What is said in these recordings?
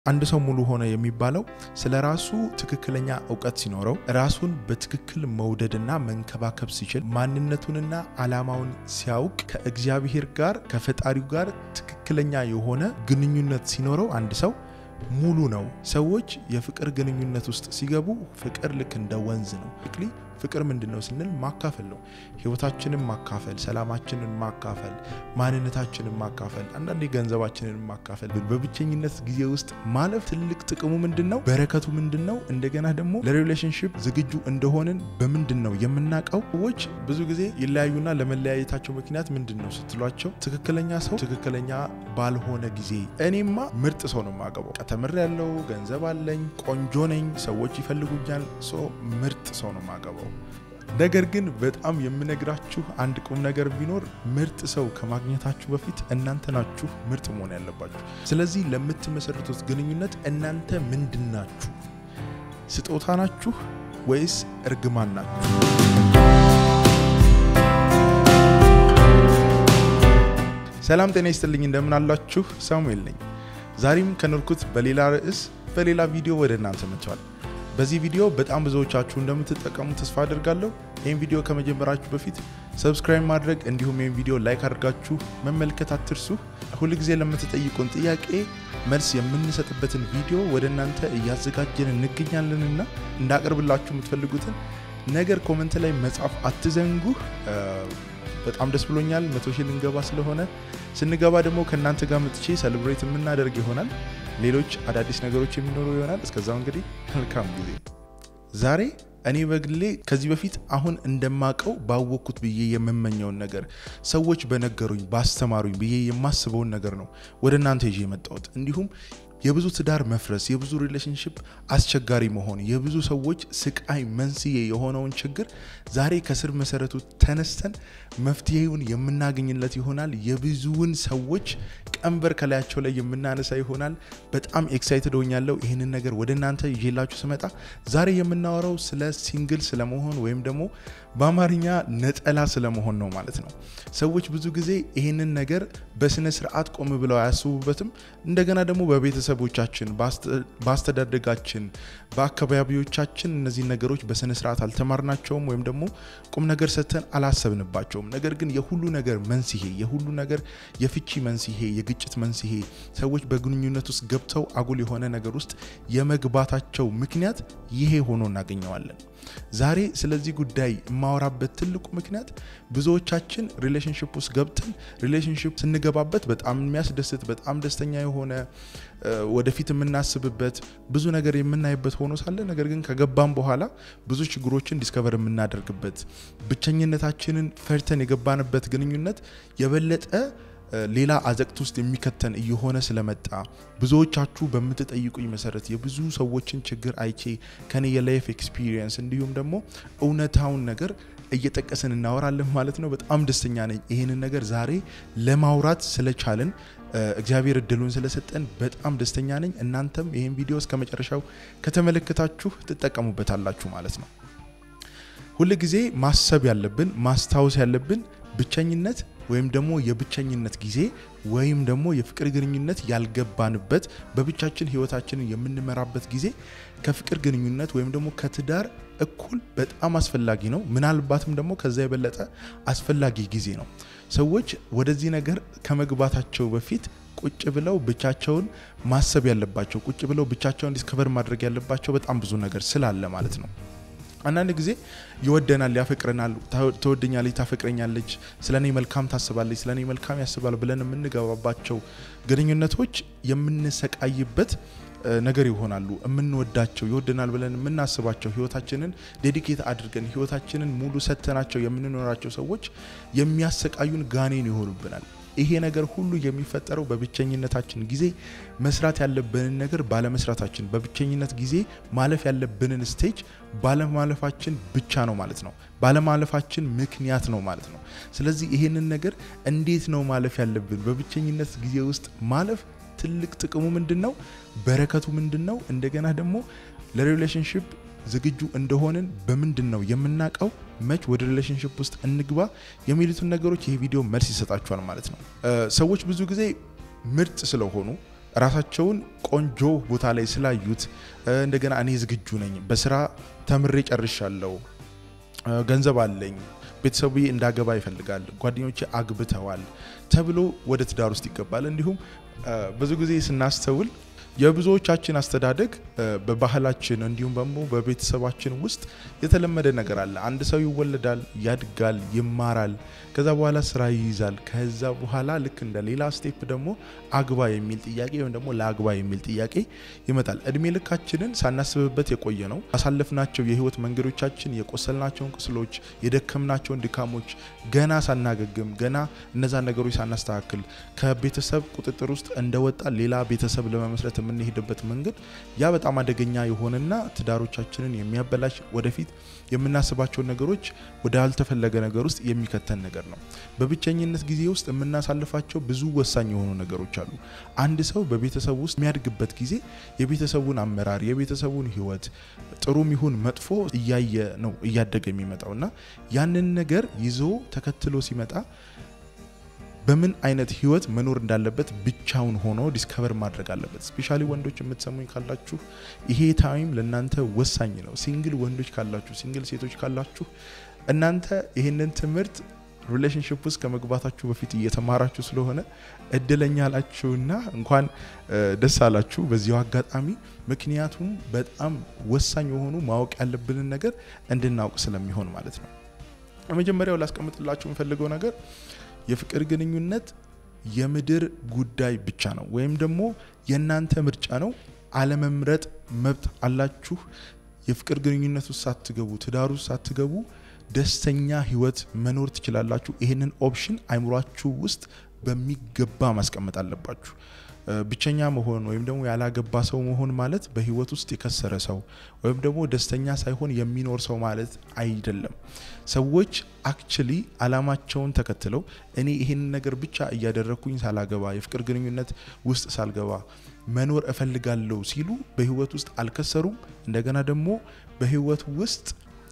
አንድ ሰው ሙሉ ሆነ የሚባለው ስለ ራሱ ትክክለኛ እውቀት ሲኖረው ራሱን በትክክል መውደድና መንከባከብ ሲችል ማንነቱንና ዓላማውን ሲያውቅ ከእግዚአብሔር ጋር ከፈጣሪው ጋር ትክክለኛ የሆነ ግንኙነት ሲኖረው አንድ ሰው ሙሉ ነው። ሰዎች የፍቅር ግንኙነት ውስጥ ሲገቡ ፍቅር ልክ እንደ ወንዝ ነው። ፍቅር ምንድን ነው ስንል ማካፈል ነው። ህይወታችንን ማካፈል፣ ሰላማችንን ማካፈል፣ ማንነታችንን ማካፈል፣ አንዳንዴ ገንዘባችንን ማካፈል። በብቸኝነት ጊዜ ውስጥ ማለፍ ትልቅ ጥቅሙ ምንድን ነው? በረከቱ ምንድን ነው? እንደገና ደግሞ ለሪሌሽንሽፕ ዝግጁ እንደሆንን በምንድን ነው የምናውቀው? ሰዎች ብዙ ጊዜ ይለያዩና ለመለያየታቸው ምክንያት ምንድን ነው ስትሏቸው፣ ትክክለኛ ሰው ትክክለኛ ባልሆነ ጊዜ እኔማ ምርጥ ሰው ነው የማገባው፣ ተምር ያለው ገንዘብ አለኝ፣ ቆንጆ ነኝ፣ ሰዎች ይፈልጉኛል፣ ሶ ምርጥ ሰው ነው የማገባው። ነገር ግን በጣም የምነግራችሁ አንድ ቁም ነገር ቢኖር ምርጥ ሰው ከማግኘታችሁ በፊት እናንተ ናችሁ ምርጥ መሆን ያለባችሁ። ስለዚህ ለምትመሰርቱት ግንኙነት እናንተ ምንድን ናችሁ? ስጦታ ናችሁ ወይስ እርግማን ናችሁ? ሰላም ጤና ይስጥልኝ፣ እንደምን አላችሁ? ሳሙኤል ነኝ። ዛሬም ከኖርኩት በሌላ ርዕስ በሌላ ቪዲዮ ወደ እናንተ መጥቷል። በዚህ ቪዲዮ በጣም ብዙዎቻችሁ እንደምትጠቀሙ ተስፋ አድርጋለሁ። ይህን ቪዲዮ ከመጀመራችሁ በፊት ሰብስክራይብ ማድረግ እንዲሁም ይህን ቪዲዮ ላይክ አድርጋችሁ መመልከት አትርሱ። ሁልጊዜ ለምትጠይቁን ጥያቄ መልስ የምንሰጥበትን ቪዲዮ ወደ እናንተ እያዘጋጀን እንገኛለንና እንዳቀርብላችሁ የምትፈልጉትን ነገር ኮመንት ላይ መጻፍ አትዘንጉ። በጣም ደስ ብሎኛል። መቶ ሺህ ልንገባ ስለሆነ ስንገባ ደግሞ ከእናንተ ጋር መጥቼ ሰለብሬት የምናደርግ ይሆናል። ሌሎች አዳዲስ ነገሮች የሚኖሩ ይሆናል። እስከዛው እንግዲህ መልካም ጊዜ። ዛሬ እኔ በግሌ ከዚህ በፊት አሁን እንደማቀው ባወቅኩት ብዬ የምመኘውን ነገር ሰዎች በነገሩኝ ባስተማሩኝ ብዬ የማስበውን ነገር ነው ወደ እናንተ ይዤ የመጣሁት እንዲሁም የብዙ ትዳር መፍረስ፣ የብዙ ሪሌሽንሽፕ አስቸጋሪ መሆን፣ የብዙ ሰዎች ስቃይ መንስኤ የሆነውን ችግር ዛሬ ከስር መሰረቱ ተነስተን መፍትሄውን የምናገኝለት ይሆናል። የብዙውን ሰዎች ቀንበር ከላያቸው ላይ የምናነሳ ይሆናል። በጣም ኤክሳይትድ ሆኛለሁ ይህንን ነገር ወደ እናንተ ይዤላችሁ ስመጣ። ዛሬ የምናወራው ስለ ሲንግል ስለመሆን ወይም ደግሞ በአማርኛ ነጠላ ስለመሆን ነው ማለት ነው። ሰዎች ብዙ ጊዜ ይህንን ነገር በስነ ስርዓት ቆም ብለው አያስቡበትም። እንደገና ደግሞ በቤተሰቦቻችን፣ በአስተዳደጋችን፣ በአካባቢዎቻችን እነዚህ ነገሮች በስነ ስርዓት አልተማርናቸውም ወይም ደግሞ ቁም ነገር ሰጥተን አላሰብንባቸውም። ነገር ግን የሁሉ ነገር መንስኤ የሁሉ ነገር የፍቺ መንስኤ የግጭት መንስኤ ሰዎች በግንኙነት ውስጥ ገብተው አጉል የሆነ ነገር ውስጥ የመግባታቸው ምክንያት ይሄ ሆኖ እናገኘዋለን። ዛሬ ስለዚህ ጉዳይ የማወራበት ትልቁ ምክንያት ብዙዎቻችን ሪሌሽንሽፕ ውስጥ ገብተን ሪሌሽንሽፕ ስንገባበት በጣም የሚያስደስት በጣም ደስተኛ የሆነ ወደፊት የምናስብበት ብዙ ነገር የምናይበት ሆኖ ሳለ ነገር ግን ከገባም በኋላ ብዙ ችግሮችን ዲስከቨር የምናደርግበት ብቸኝነታችንን ፈርተን የገባንበት ግንኙነት የበለጠ ሌላ አዘቅት ውስጥ የሚከተን እየሆነ ስለመጣ ብዙዎቻችሁ በምትጠይቁኝ መሰረት የብዙ ሰዎችን ችግር አይቼ ከኔ የላይፍ ኤክስፒሪየንስ እንዲሁም ደግሞ እውነታውን ነገር እየጠቀስን እናወራለን ማለት ነው። በጣም ደስተኛ ነኝ ይህንን ነገር ዛሬ ለማውራት ስለቻልን እግዚአብሔር እድሉን ስለሰጠን በጣም ደስተኛ ነኝ። እናንተም ይህን ቪዲዮ እስከ መጨረሻው ከተመለከታችሁ ትጠቀሙበታላችሁ ማለት ነው። ሁል ጊዜ ማሰብ ያለብን ማስታወስ ያለብን ብቸኝነት ወይም ደግሞ የብቸኝነት ጊዜ ወይም ደግሞ የፍቅር ግንኙነት ያልገባንበት በብቻችን ህይወታችንን የምንመራበት ጊዜ ከፍቅር ግንኙነት ወይም ደግሞ ከትዳር እኩል በጣም አስፈላጊ ነው። ምናልባትም ደግሞ ከዛ የበለጠ አስፈላጊ ጊዜ ነው። ሰዎች ወደዚህ ነገር ከመግባታቸው በፊት ቁጭ ብለው ብቻቸውን ማሰብ ያለባቸው ቁጭ ብለው ብቻቸውን ዲስከቨር ማድረግ ያለባቸው በጣም ብዙ ነገር ስላለ ማለት ነው። አንዳንድ ጊዜ ይወደናል፣ ያፈቅረናል፣ ትወደኛለች፣ ታፈቅረኛለች፣ ስለ እኔ መልካም ታስባለች፣ ስለ እኔ መልካም ያስባል ብለን የምንገባባቸው ግንኙነቶች የምንሰቃይበት ነገር ይሆናሉ። የምንወዳቸው ይወደናል ብለን የምናስባቸው ህይወታችንን ዴዲኬት አድርገን ህይወታችንን ሙሉ ሰተናቸው የምንኖራቸው ሰዎች የሚያሰቃዩን ጋኔን ይሆኑብናል። ይሄ ነገር ሁሉ የሚፈጠረው በብቸኝነታችን ጊዜ መስራት ያለብንን ነገር ባለመስራታችን፣ በብቸኝነት ጊዜ ማለፍ ያለብንን ስቴጅ ባለማለፋችን ብቻ ነው ማለት ነው። ባለማለፋችን ምክንያት ነው ማለት ነው። ስለዚህ ይሄንን ነገር እንዴት ነው ማለፍ ያለብን? በብቸኝነት ጊዜ ውስጥ ማለፍ ትልቅ ጥቅሙ ምንድን ነው? በረከቱ ምንድን ነው? እንደገና ደግሞ ለሪሌሽንሽፕ ዝግጁ እንደሆንን በምንድን ነው የምናውቀው? መች ወደ ሪሌሽንሽፕ ውስጥ እንግባ የሚሉትን ነገሮች ይህ ቪዲዮ መልስ ይሰጣችኋል ማለት ነው። ሰዎች ብዙ ጊዜ ምርጥ ስለሆኑ ራሳቸውን ቆንጆ ቦታ ላይ ስላዩት እንደገና እኔ ዝግጁ ነኝ፣ በስራ ተምሬ ጨርሻለሁ፣ ገንዘብ አለኝ፣ ቤተሰቡ እንዳገባ ይፈልጋል፣ ጓደኞቼ አግብተዋል ተብሎ ወደ ትዳር ውስጥ ይገባል። እንዲሁም ብዙ ጊዜ ስናስተውል የብዙዎቻችን አስተዳደግ በባህላችን እንዲሁም ደግሞ በቤተሰባችን ውስጥ የተለመደ ነገር አለ። አንድ ሰው ይወለዳል፣ ያድጋል፣ ይማራል፣ ከዛ በኋላ ስራ ይይዛል። ከዛ በኋላ ልክ እንደ ሌላ ስቴፕ ደግሞ አግባ የሚል ጥያቄ ወይም ደግሞ ለአግባ የሚል ጥያቄ ይመጣል። እድሜ ልካችንን ሳናስብበት የቆየ ነው። ያሳለፍናቸው የህይወት መንገዶቻችን፣ የቆሰልናቸውን ቁስሎች፣ የደከምናቸውን ድካሞች ገና ሳናገግም ገና እነዛን ነገሮች ሳናስተካክል ከቤተሰብ ቁጥጥር ውስጥ እንደወጣ ሌላ ቤተሰብ ለመመስረት የምንሄድበት መንገድ ያ በጣም አደገኛ የሆነና ትዳሮቻችንን የሚያበላሽ ወደፊት የምናስባቸውን ነገሮች ወደ ያልተፈለገ ነገር ውስጥ የሚከተን ነገር ነው። በብቸኝነት ጊዜ ውስጥ የምናሳልፋቸው ብዙ ወሳኝ የሆኑ ነገሮች አሉ። አንድ ሰው በቤተሰብ ውስጥ የሚያድግበት ጊዜ የቤተሰቡን አመራር፣ የቤተሰቡን ህይወት ጥሩም ይሁን መጥፎ እያየ ነው እያደገ የሚመጣው እና ያንን ነገር ይዞ ተከትሎ ሲመጣ በምን አይነት ህይወት መኖር እንዳለበት ብቻውን ሆኖ ዲስከቨር ማድረግ አለበት። ስፔሻሊ ወንዶች የምትሰሙኝ ካላችሁ ይሄ ታይም ለእናንተ ወሳኝ ነው። ሲንግል ወንዶች ካላችሁ፣ ሲንግል ሴቶች ካላችሁ እናንተ ይህንን ትምህርት ሪሌሽንሽፕ ውስጥ ከመግባታችሁ በፊት እየተማራችሁ ስለሆነ እድለኛ አላችሁና እንኳን ደስ አላችሁ በዚሁ አጋጣሚ። ምክንያቱም በጣም ወሳኝ የሆኑ ማወቅ ያለብንን ነገር እንድናውቅ ስለሚሆን ማለት ነው። የመጀመሪያው ላስቀምጥላችሁ የምፈልገው ነገር የፍቅር ግንኙነት የምድር ጉዳይ ብቻ ነው፣ ወይም ደግሞ የእናንተ ምርጫ ነው። አለመምረጥ መብት አላችሁ። የፍቅር ግንኙነት ውስጥ ሳትገቡ፣ ትዳር ውስጥ ሳትገቡ ደስተኛ ህይወት መኖር ትችላላችሁ። ይህንን ኦፕሽን አይምሯችሁ ውስጥ በሚገባ ማስቀመጥ አለባችሁ። ብቸኛ መሆን ወይም ደግሞ ያላገባ ሰው መሆን ማለት በህይወት ውስጥ የከሰረ ሰው ወይም ደግሞ ደስተኛ ሳይሆን የሚኖር ሰው ማለት አይደለም። ሰዎች አክቹሊ አላማቸውን ተከትለው እኔ ይህንን ነገር ብቻ እያደረግኩኝ ሳላገባ የፍቅር ግንኙነት ውስጥ ሳልገባ መኖር እፈልጋለሁ ሲሉ በህይወት ውስጥ አልከሰሩም። እንደገና ደግሞ በህይወት ውስጥ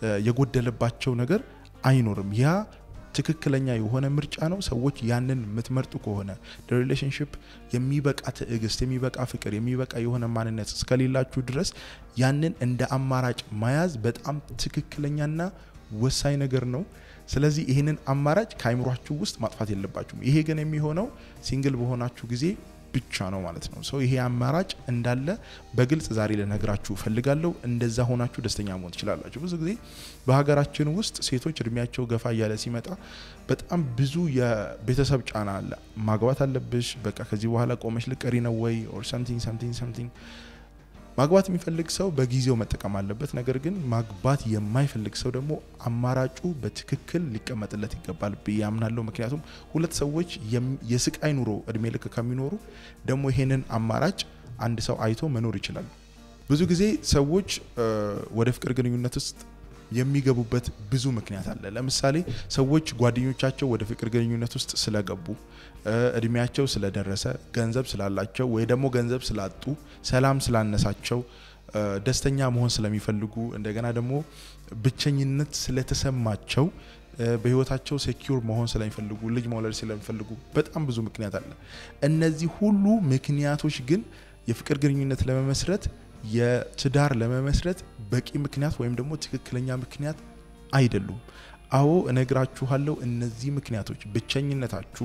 የጎደለባቸው ነገር አይኖርም። ያ ትክክለኛ የሆነ ምርጫ ነው። ሰዎች ያንን የምትመርጡ ከሆነ ለሪሌሽንሽፕ የሚበቃ ትዕግስት፣ የሚበቃ ፍቅር፣ የሚበቃ የሆነ ማንነት እስከሌላችሁ ድረስ ያንን እንደ አማራጭ መያዝ በጣም ትክክለኛና ወሳኝ ነገር ነው። ስለዚህ ይህንን አማራጭ ከአይምሯችሁ ውስጥ ማጥፋት የለባችሁም። ይሄ ግን የሚሆነው ሲንግል በሆናችሁ ጊዜ ብቻ ነው ማለት ነው። ሰው ይሄ አማራጭ እንዳለ በግልጽ ዛሬ ልነግራችሁ እፈልጋለሁ። እንደዛ ሆናችሁ ደስተኛ መሆን ትችላላችሁ። ብዙ ጊዜ በሀገራችን ውስጥ ሴቶች እድሜያቸው ገፋ እያለ ሲመጣ በጣም ብዙ የቤተሰብ ጫና አለ። ማግባት አለብሽ፣ በቃ ከዚህ በኋላ ቆመሽ ልቀሪ ነው ወይ ኦር ሰምቲንግ ሰምቲንግ ሰምቲንግ ማግባት የሚፈልግ ሰው በጊዜው መጠቀም አለበት። ነገር ግን ማግባት የማይፈልግ ሰው ደግሞ አማራጩ በትክክል ሊቀመጥለት ይገባል ብዬ አምናለሁ። ምክንያቱም ሁለት ሰዎች የስቃይ ኑሮ እድሜ ልክ ከሚኖሩ ደግሞ ይሄንን አማራጭ አንድ ሰው አይቶ መኖር ይችላል። ብዙ ጊዜ ሰዎች ወደ ፍቅር ግንኙነት ውስጥ የሚገቡበት ብዙ ምክንያት አለ። ለምሳሌ ሰዎች ጓደኞቻቸው ወደ ፍቅር ግንኙነት ውስጥ ስለገቡ፣ እድሜያቸው ስለደረሰ፣ ገንዘብ ስላላቸው ወይ ደግሞ ገንዘብ ስላጡ፣ ሰላም ስላነሳቸው፣ ደስተኛ መሆን ስለሚፈልጉ፣ እንደገና ደግሞ ብቸኝነት ስለተሰማቸው በህይወታቸው ሴኪውር መሆን ስለሚፈልጉ ልጅ መውለድ ስለሚፈልጉ በጣም ብዙ ምክንያት አለ። እነዚህ ሁሉ ምክንያቶች ግን የፍቅር ግንኙነት ለመመስረት የትዳር ለመመስረት በቂ ምክንያት ወይም ደግሞ ትክክለኛ ምክንያት አይደሉም። አዎ እነግራችኋለሁ። እነዚህ ምክንያቶች ብቸኝነታችሁ፣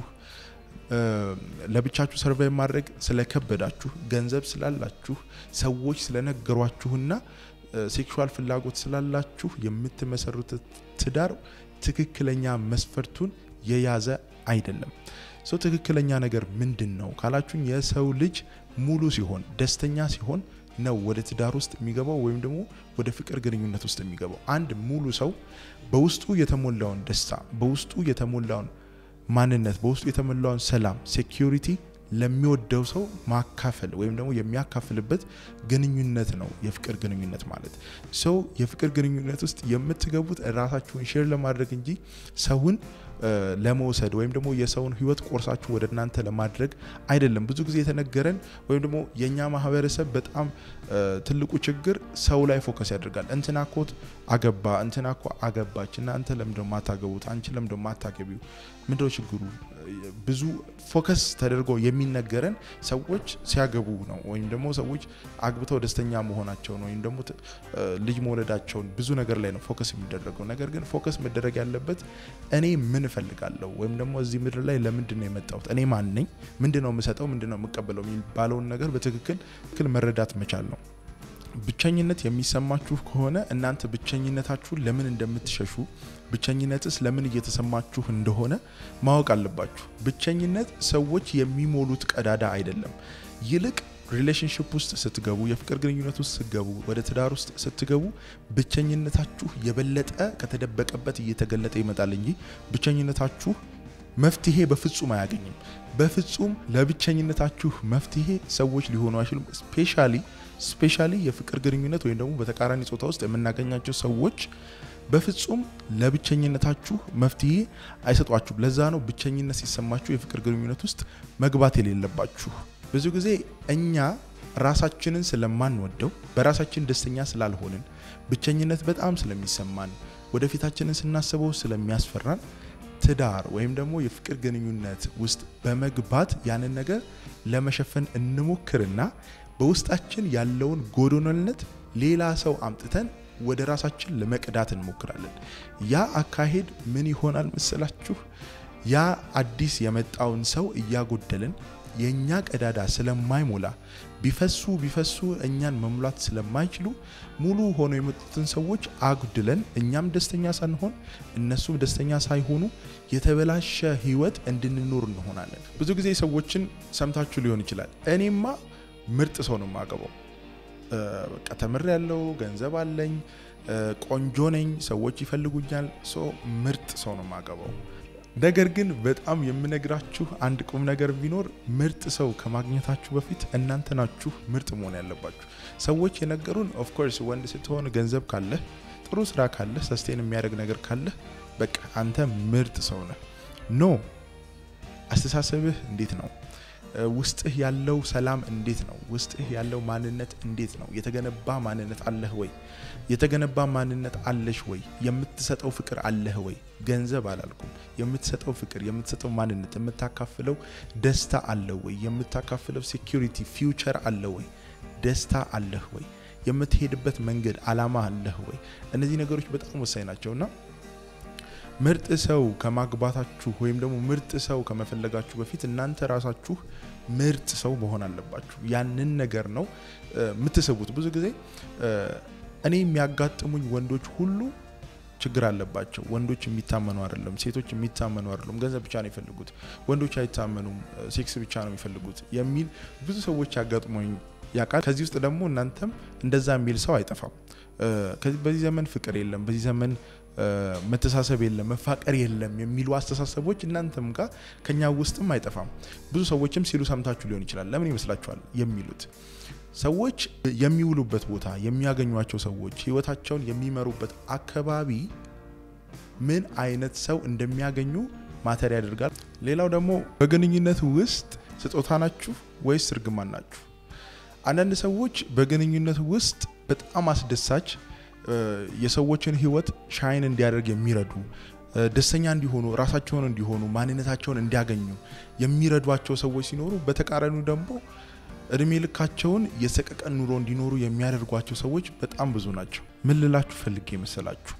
ለብቻችሁ ሰርቫይቭ ማድረግ ስለከበዳችሁ፣ ገንዘብ ስላላችሁ፣ ሰዎች ስለነገሯችሁና ሴክሹዋል ፍላጎት ስላላችሁ የምትመሰርቱት ትዳር ትክክለኛ መስፈርቱን የያዘ አይደለም። ሰው ትክክለኛ ነገር ምንድን ነው ካላችሁኝ፣ የሰው ልጅ ሙሉ ሲሆን ደስተኛ ሲሆን ነው ወደ ትዳር ውስጥ የሚገባው ወይም ደግሞ ወደ ፍቅር ግንኙነት ውስጥ የሚገባው። አንድ ሙሉ ሰው በውስጡ የተሞላውን ደስታ፣ በውስጡ የተሞላውን ማንነት፣ በውስጡ የተሞላውን ሰላም፣ ሴኪሪቲ ለሚወደው ሰው ማካፈል ወይም ደግሞ የሚያካፍልበት ግንኙነት ነው የፍቅር ግንኙነት ማለት። ሰው የፍቅር ግንኙነት ውስጥ የምትገቡት ራሳችሁን ሼር ለማድረግ እንጂ ሰውን ለመውሰድ ወይም ደግሞ የሰውን ህይወት ቆርሳችሁ ወደ እናንተ ለማድረግ አይደለም። ብዙ ጊዜ የተነገረን ወይም ደግሞ የእኛ ማህበረሰብ በጣም ትልቁ ችግር ሰው ላይ ፎከስ ያደርጋል። እንትና ኮት አገባ፣ እንትና ኮ አገባች፣ እናንተ ለምንድነው ማታገቡት? አንቺ ለምንድነው ማታገቢው? ምንድነው ችግሩ? ብዙ ፎከስ ተደርጎ የሚነገረን ሰዎች ሲያገቡ ነው፣ ወይም ደግሞ ሰዎች አግብተው ደስተኛ መሆናቸውን ወይም ደግሞ ልጅ መውለዳቸውን ብዙ ነገር ላይ ነው ፎከስ የሚደረገው። ነገር ግን ፎከስ መደረግ ያለበት እኔ ምን እፈልጋለሁ ወይም ደግሞ እዚህ ምድር ላይ ለምንድን ነው የመጣሁት? እኔ ማን ነኝ? ምንድን ነው የምሰጠው? ምንድን ነው የምቀበለው? የሚባለውን ነገር በትክክል ትክክል መረዳት መቻል ነው። ብቸኝነት የሚሰማችሁ ከሆነ እናንተ ብቸኝነታችሁን ለምን እንደምትሸሹ ብቸኝነትስ ለምን እየተሰማችሁ እንደሆነ ማወቅ አለባችሁ። ብቸኝነት ሰዎች የሚሞሉት ቀዳዳ አይደለም። ይልቅ ሪሌሽንሽፕ ውስጥ ስትገቡ፣ የፍቅር ግንኙነት ውስጥ ስትገቡ፣ ወደ ትዳር ውስጥ ስትገቡ ብቸኝነታችሁ የበለጠ ከተደበቀበት እየተገለጠ ይመጣል እንጂ ብቸኝነታችሁ መፍትሄ በፍጹም አያገኝም። በፍጹም ለብቸኝነታችሁ መፍትሄ ሰዎች ሊሆኑ አይችሉም። ስፔሻሊ ስፔሻሊ የፍቅር ግንኙነት ወይም ደግሞ በተቃራኒ ጾታ ውስጥ የምናገኛቸው ሰዎች በፍጹም ለብቸኝነታችሁ መፍትሄ አይሰጧችሁም። ለዛ ነው ብቸኝነት ሲሰማችሁ የፍቅር ግንኙነት ውስጥ መግባት የሌለባችሁ። ብዙ ጊዜ እኛ ራሳችንን ስለማንወደው በራሳችን ደስተኛ ስላልሆንን ብቸኝነት በጣም ስለሚሰማን ወደፊታችንን ስናስበው ስለሚያስፈራን ትዳር ወይም ደግሞ የፍቅር ግንኙነት ውስጥ በመግባት ያንን ነገር ለመሸፈን እንሞክርና በውስጣችን ያለውን ጎዶኖነት ሌላ ሰው አምጥተን ወደ ራሳችን ለመቅዳት እንሞክራለን። ያ አካሄድ ምን ይሆናል መሰላችሁ? ያ አዲስ የመጣውን ሰው እያጎደልን የእኛ ቀዳዳ ስለማይሞላ ቢፈሱ ቢፈሱ እኛን መሙላት ስለማይችሉ ሙሉ ሆነው የመጡትን ሰዎች አጉድለን እኛም ደስተኛ ሳንሆን እነሱም ደስተኛ ሳይሆኑ የተበላሸ ሕይወት እንድንኖር እንሆናለን። ብዙ ጊዜ ሰዎችን ሰምታችሁ ሊሆን ይችላል። እኔማ ምርጥ ሰው ነው የማገባው፣ በቃ ተምር ያለው ገንዘብ አለኝ፣ ቆንጆ ነኝ፣ ሰዎች ይፈልጉኛል፣ ሶ ምርጥ ሰው ነው የማገባው። ነገር ግን በጣም የምነግራችሁ አንድ ቁም ነገር ቢኖር ምርጥ ሰው ከማግኘታችሁ በፊት እናንተ ናችሁ ምርጥ መሆን ያለባችሁ። ሰዎች የነገሩን ኦፍኮርስ ወንድ ስትሆን ገንዘብ ካለህ፣ ጥሩ ስራ ካለህ፣ ሰስቴን የሚያደርግ ነገር ካለህ በቃ አንተ ምርጥ ሰው ነህ። ኖ አስተሳሰብህ እንዴት ነው? ውስጥህ ያለው ሰላም እንዴት ነው? ውስጥህ ያለው ማንነት እንዴት ነው? የተገነባ ማንነት አለህ ወይ? የተገነባ ማንነት አለሽ ወይ? የምትሰጠው ፍቅር አለህ ወይ? ገንዘብ አላልኩም። የምትሰጠው ፍቅር፣ የምትሰጠው ማንነት፣ የምታካፍለው ደስታ አለህ ወይ? የምታካፍለው ሴኪሪቲ ፊውቸር አለ ወይ? ደስታ አለህ ወይ? የምትሄድበት መንገድ አላማ አለህ ወይ? እነዚህ ነገሮች በጣም ወሳኝ ናቸውና ምርጥ ሰው ከማግባታችሁ ወይም ደግሞ ምርጥ ሰው ከመፈለጋችሁ በፊት እናንተ ራሳችሁ ምርጥ ሰው መሆን አለባችሁ። ያንን ነገር ነው የምትስቡት። ብዙ ጊዜ እኔ የሚያጋጥሙኝ ወንዶች ሁሉ ችግር አለባቸው። ወንዶች የሚታመኑ አይደለም፣ ሴቶች የሚታመኑ አይደሉም፣ ገንዘብ ብቻ ነው የሚፈልጉት፣ ወንዶች አይታመኑም፣ ሴክስ ብቻ ነው የሚፈልጉት የሚል ብዙ ሰዎች ያጋጥሙኝ ያውቃል። ከዚህ ውስጥ ደግሞ እናንተም እንደዛ የሚል ሰው አይጠፋም። በዚህ ዘመን ፍቅር የለም፣ በዚህ ዘመን መተሳሰብ የለም፣ መፋቀር የለም የሚሉ አስተሳሰቦች እናንተም ጋር ከኛ ውስጥም አይጠፋም። ብዙ ሰዎችም ሲሉ ሰምታችሁ ሊሆን ይችላል። ለምን ይመስላችኋል የሚሉት? ሰዎች የሚውሉበት ቦታ፣ የሚያገኟቸው ሰዎች፣ ህይወታቸውን የሚመሩበት አካባቢ ምን አይነት ሰው እንደሚያገኙ ማተር ያደርጋል። ሌላው ደግሞ በግንኙነት ውስጥ ስጦታ ናችሁ ወይስ እርግማን ናችሁ? አንዳንድ ሰዎች በግንኙነት ውስጥ በጣም አስደሳች የሰዎችን ህይወት ሻይን እንዲያደርግ የሚረዱ ደስተኛ እንዲሆኑ ራሳቸውን እንዲሆኑ ማንነታቸውን እንዲያገኙ የሚረዷቸው ሰዎች ሲኖሩ፣ በተቃራኒው ደግሞ እድሜ ልካቸውን የሰቀቀን ኑሮ እንዲኖሩ የሚያደርጓቸው ሰዎች በጣም ብዙ ናቸው። ምን ልላችሁ ፈልጌ መሰላችሁ?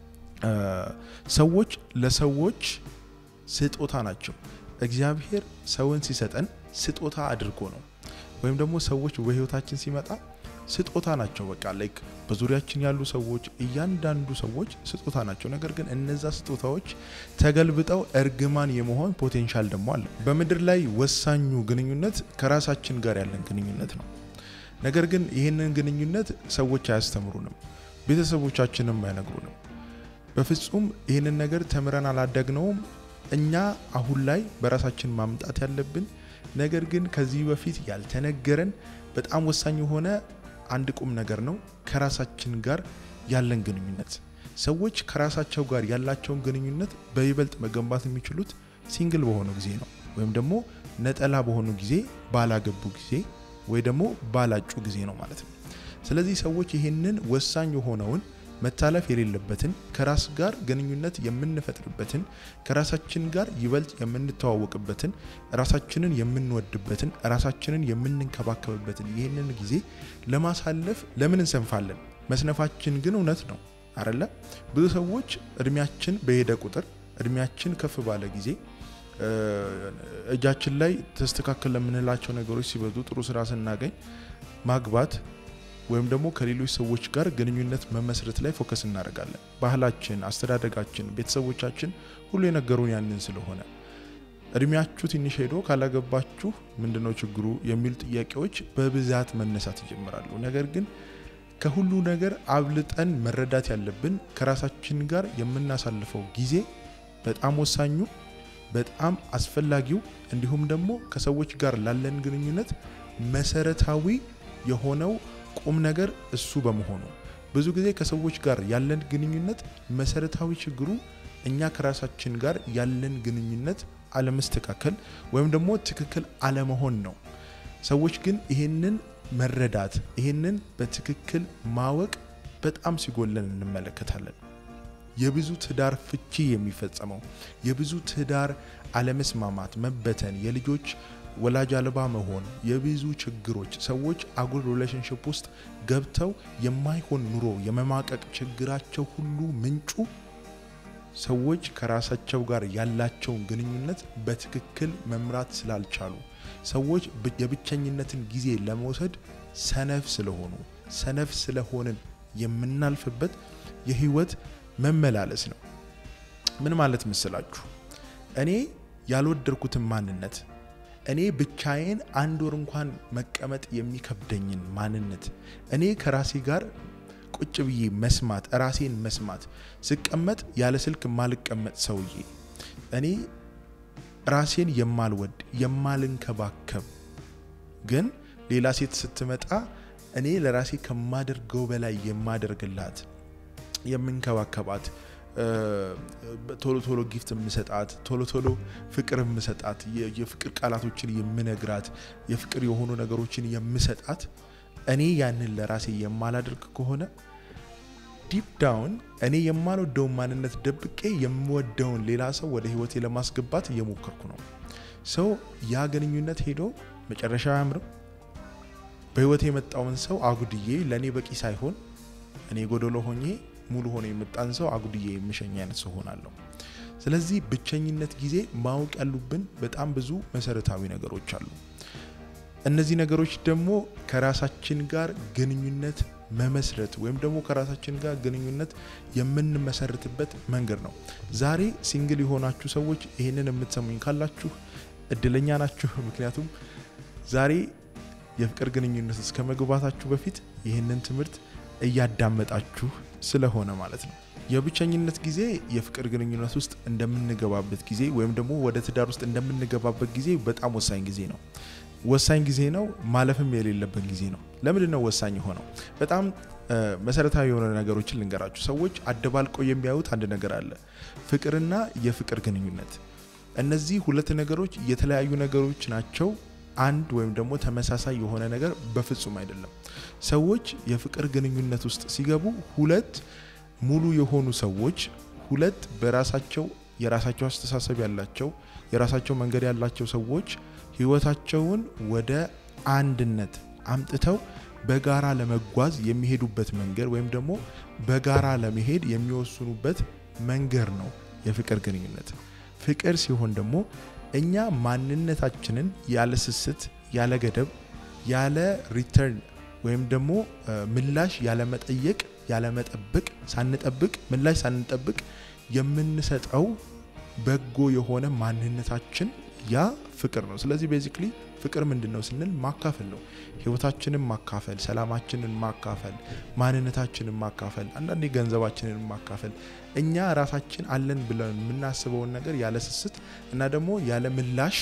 ሰዎች ለሰዎች ስጦታ ናቸው። እግዚአብሔር ሰውን ሲሰጠን ስጦታ አድርጎ ነው። ወይም ደግሞ ሰዎች በህይወታችን ሲመጣ ስጦታ ናቸው። በቃ ላይክ በዙሪያችን ያሉ ሰዎች እያንዳንዱ ሰዎች ስጦታ ናቸው። ነገር ግን እነዛ ስጦታዎች ተገልብጠው እርግማን የመሆን ፖቴንሻል ደግሞ አለ። በምድር ላይ ወሳኙ ግንኙነት ከራሳችን ጋር ያለን ግንኙነት ነው። ነገር ግን ይህንን ግንኙነት ሰዎች አያስተምሩንም፣ ቤተሰቦቻችንም አይነግሩንም። በፍጹም ይህንን ነገር ተምረን አላደግነውም። እኛ አሁን ላይ በራሳችን ማምጣት ያለብን ነገር ግን ከዚህ በፊት ያልተነገረን በጣም ወሳኝ የሆነ አንድ ቁም ነገር ነው። ከራሳችን ጋር ያለን ግንኙነት ሰዎች ከራሳቸው ጋር ያላቸውን ግንኙነት በይበልጥ መገንባት የሚችሉት ሲንግል በሆኑ ጊዜ ነው፣ ወይም ደግሞ ነጠላ በሆኑ ጊዜ፣ ባላገቡ ጊዜ ወይ ደግሞ ባላጩ ጊዜ ነው ማለት ነው። ስለዚህ ሰዎች ይህንን ወሳኝ የሆነውን መታለፍ የሌለበትን ከራስ ጋር ግንኙነት የምንፈጥርበትን ከራሳችን ጋር ይበልጥ የምንተዋወቅበትን ራሳችንን የምንወድበትን ራሳችንን የምንንከባከብበትን ይህንን ጊዜ ለማሳለፍ ለምን እንሰንፋለን? መስነፋችን ግን እውነት ነው አረለ። ብዙ ሰዎች እድሜያችን በሄደ ቁጥር እድሜያችን ከፍ ባለ ጊዜ እጃችን ላይ ተስተካከል ለምንላቸው ነገሮች ሲበዙ ጥሩ ስራ ስናገኝ ማግባት ወይም ደግሞ ከሌሎች ሰዎች ጋር ግንኙነት መመስረት ላይ ፎከስ እናደርጋለን። ባህላችን፣ አስተዳደጋችን፣ ቤተሰቦቻችን ሁሉ የነገሩን ያንን ስለሆነ እድሜያችሁ ትንሽ ሄዶ ካላገባችሁ ምንድነው ችግሩ የሚሉ ጥያቄዎች በብዛት መነሳት ይጀምራሉ። ነገር ግን ከሁሉ ነገር አብልጠን መረዳት ያለብን ከራሳችን ጋር የምናሳልፈው ጊዜ በጣም ወሳኙ በጣም አስፈላጊው እንዲሁም ደግሞ ከሰዎች ጋር ላለን ግንኙነት መሰረታዊ የሆነው ቁም ነገር እሱ በመሆኑ ብዙ ጊዜ ከሰዎች ጋር ያለን ግንኙነት መሰረታዊ ችግሩ እኛ ከራሳችን ጋር ያለን ግንኙነት አለመስተካከል ወይም ደግሞ ትክክል አለመሆን ነው። ሰዎች ግን ይህንን መረዳት ይህንን በትክክል ማወቅ በጣም ሲጎለን እንመለከታለን። የብዙ ትዳር ፍቺ የሚፈጸመው የብዙ ትዳር አለመስማማት፣ መበተን፣ የልጆች ወላጅ አልባ መሆን፣ የብዙ ችግሮች ሰዎች አጉል ሪሌሽንሽፕ ውስጥ ገብተው የማይሆን ኑሮ የመማቀቅ ችግራቸው ሁሉ ምንጩ ሰዎች ከራሳቸው ጋር ያላቸውን ግንኙነት በትክክል መምራት ስላልቻሉ፣ ሰዎች የብቸኝነትን ጊዜ ለመውሰድ ሰነፍ ስለሆኑ፣ ሰነፍ ስለሆንን የምናልፍበት የህይወት መመላለስ ነው። ምን ማለት መስላችሁ? እኔ ያልወደድኩትን ማንነት እኔ ብቻዬን አንድ ወር እንኳን መቀመጥ የሚከብደኝን ማንነት እኔ ከራሴ ጋር ቁጭ ብዬ መስማት ራሴን መስማት ስቀመጥ ያለ ስልክ የማልቀመጥ ሰውዬ እኔ ራሴን የማልወድ የማልንከባከብ ግን ሌላ ሴት ስትመጣ እኔ ለራሴ ከማደርገው በላይ የማደርግላት የምንከባከባት ቶሎ ቶሎ ጊፍት የምሰጣት ቶሎ ቶሎ ፍቅር የምሰጣት የፍቅር ቃላቶችን የምነግራት የፍቅር የሆኑ ነገሮችን የምሰጣት እኔ ያንን ለራሴ የማላደርግ ከሆነ ዲፕ ዳውን እኔ የማልወደውን ማንነት ደብቄ የምወደውን ሌላ ሰው ወደ ህይወቴ ለማስገባት እየሞከርኩ ነው። ሰው ያ ግንኙነት ሄዶ መጨረሻ አያምርም። በህይወቴ የመጣውን ሰው አጉድዬ ለእኔ በቂ ሳይሆን እኔ ጎደሎ ሆኜ ሙሉ ሆኖ የመጣን ሰው አጉድዬ የምሸኝ አይነት ሰው ሆናለሁ። ስለዚህ ብቸኝነት ጊዜ ማወቅ ያሉብን በጣም ብዙ መሰረታዊ ነገሮች አሉ። እነዚህ ነገሮች ደግሞ ከራሳችን ጋር ግንኙነት መመስረት ወይም ደግሞ ከራሳችን ጋር ግንኙነት የምንመሰርትበት መንገድ ነው። ዛሬ ሲንግል የሆናችሁ ሰዎች ይህንን የምትሰሙኝ ካላችሁ እድለኛ ናችሁ። ምክንያቱም ዛሬ የፍቅር ግንኙነት እስከ መግባታችሁ በፊት ይህንን ትምህርት እያዳመጣችሁ ስለሆነ ማለት ነው። የብቸኝነት ጊዜ የፍቅር ግንኙነት ውስጥ እንደምንገባበት ጊዜ ወይም ደግሞ ወደ ትዳር ውስጥ እንደምንገባበት ጊዜ በጣም ወሳኝ ጊዜ ነው። ወሳኝ ጊዜ ነው። ማለፍም የሌለበት ጊዜ ነው። ለምንድን ነው ወሳኝ የሆነው? በጣም መሰረታዊ የሆነ ነገሮችን ልንገራችሁ። ሰዎች አደባልቀው የሚያዩት አንድ ነገር አለ፣ ፍቅርና የፍቅር ግንኙነት። እነዚህ ሁለት ነገሮች የተለያዩ ነገሮች ናቸው። አንድ ወይም ደግሞ ተመሳሳይ የሆነ ነገር በፍጹም አይደለም። ሰዎች የፍቅር ግንኙነት ውስጥ ሲገቡ ሁለት ሙሉ የሆኑ ሰዎች ሁለት በራሳቸው የራሳቸው አስተሳሰብ ያላቸው የራሳቸው መንገድ ያላቸው ሰዎች ህይወታቸውን ወደ አንድነት አምጥተው በጋራ ለመጓዝ የሚሄዱበት መንገድ ወይም ደግሞ በጋራ ለመሄድ የሚወስኑበት መንገድ ነው የፍቅር ግንኙነት። ፍቅር ሲሆን ደግሞ እኛ ማንነታችንን ያለ ስስት፣ ያለ ገደብ፣ ያለ ሪተርን ወይም ደግሞ ምላሽ ያለ መጠየቅ፣ ያለ መጠበቅ፣ ሳንጠብቅ ምላሽ ሳንጠብቅ የምንሰጠው በጎ የሆነ ማንነታችን ያ ፍቅር ነው። ስለዚህ ቤዚክሊ ፍቅር ምንድን ነው ስንል ማካፈል ነው። ህይወታችንን ማካፈል፣ ሰላማችንን ማካፈል፣ ማንነታችንን ማካፈል፣ አንዳንዴ ገንዘባችንን ማካፈል፣ እኛ ራሳችን አለን ብለን የምናስበውን ነገር ያለ ስስት እና ደግሞ ያለ ምላሽ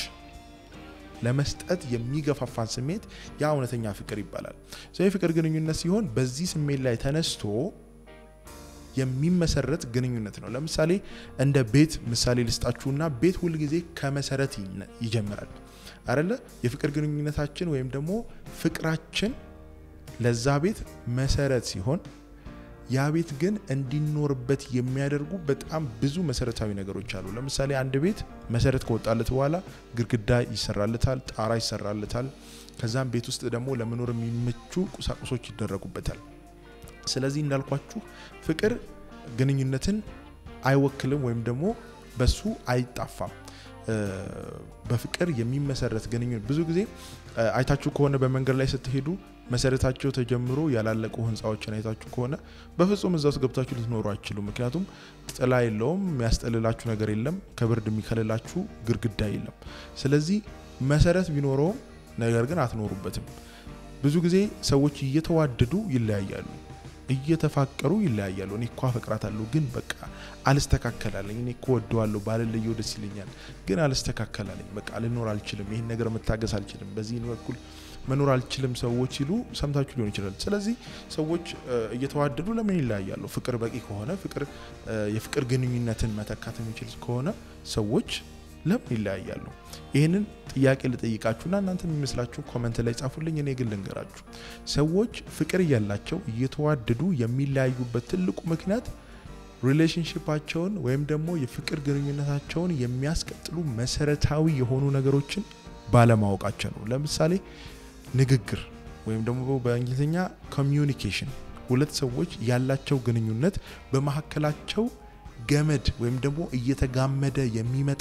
ለመስጠት የሚገፋፋን ስሜት ያ እውነተኛ ፍቅር ይባላል። የፍቅር ግንኙነት ሲሆን በዚህ ስሜት ላይ ተነስቶ የሚመሰረት ግንኙነት ነው። ለምሳሌ እንደ ቤት ምሳሌ ልስጣችሁና ቤት ሁልጊዜ ከመሰረት ይጀምራል አይደለ? የፍቅር ግንኙነታችን ወይም ደግሞ ፍቅራችን ለዛ ቤት መሰረት ሲሆን ያ ቤት ግን እንዲኖርበት የሚያደርጉ በጣም ብዙ መሰረታዊ ነገሮች አሉ። ለምሳሌ አንድ ቤት መሰረት ከወጣለት በኋላ ግድግዳ ይሰራለታል፣ ጣራ ይሰራለታል። ከዛም ቤት ውስጥ ደግሞ ለመኖር የሚመቹ ቁሳቁሶች ይደረጉበታል። ስለዚህ እንዳልኳችሁ ፍቅር ግንኙነትን አይወክልም ወይም ደግሞ በሱ አይጣፋም። በፍቅር የሚመሰረት ግንኙነት ብዙ ጊዜ አይታችሁ ከሆነ በመንገድ ላይ ስትሄዱ መሰረታቸው ተጀምሮ ያላለቁ ህንፃዎችን አይታችሁ ከሆነ በፍጹም እዛ ውስጥ ገብታችሁ ልትኖሩ አይችሉ። ምክንያቱም ጥላ የለውም፣ የሚያስጠልላችሁ ነገር የለም፣ ከብርድ የሚከልላችሁ ግድግዳ የለም። ስለዚህ መሰረት ቢኖረውም ነገር ግን አትኖሩበትም። ብዙ ጊዜ ሰዎች እየተዋደዱ ይለያያሉ፣ እየተፋቀሩ ይለያያሉ። እኔ እኮ አፈቅራታለሁ ግን በቃ አልስተካከላለኝ፣ እኔ እኮ ወደዋለሁ ባልለየው ደስ ይለኛል ግን አልስተካከላለኝ፣ በቃ ልኖር አልችልም፣ ይህን ነገር መታገስ አልችልም፣ በዚህ በኩል መኖር አልችልም ሰዎች ሲሉ ሰምታችሁ ሊሆን ይችላል። ስለዚህ ሰዎች እየተዋደዱ ለምን ይለያያሉ? ፍቅር በቂ ከሆነ ፍቅር የፍቅር ግንኙነትን መተካት የሚችል ከሆነ ሰዎች ለምን ይለያያሉ? ይህንን ጥያቄ ልጠይቃችሁና እናንተ የሚመስላችሁ ኮመንት ላይ ጻፉልኝ። እኔ ግን ልንገራችሁ፣ ሰዎች ፍቅር እያላቸው እየተዋደዱ የሚለያዩበት ትልቁ ምክንያት ሪሌሽንሽፓቸውን ወይም ደግሞ የፍቅር ግንኙነታቸውን የሚያስቀጥሉ መሰረታዊ የሆኑ ነገሮችን ባለማወቃቸው ነው። ለምሳሌ ንግግር ወይም ደግሞ በእንግሊዝኛ ኮሚዩኒኬሽን፣ ሁለት ሰዎች ያላቸው ግንኙነት በመካከላቸው ገመድ ወይም ደግሞ እየተጋመደ የሚመጣ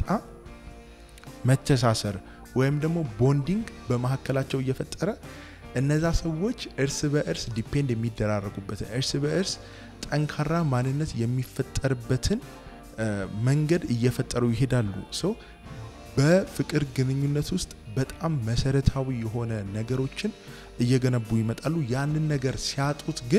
መተሳሰር ወይም ደግሞ ቦንዲንግ በመካከላቸው እየፈጠረ እነዛ ሰዎች እርስ በእርስ ዲፔንድ የሚደራረጉበትን እርስ በእርስ ጠንካራ ማንነት የሚፈጠርበትን መንገድ እየፈጠሩ ይሄዳሉ። ሰው በፍቅር ግንኙነት ውስጥ በጣም መሰረታዊ የሆነ ነገሮችን እየገነቡ ይመጣሉ። ያንን ነገር ሲያጡት ግን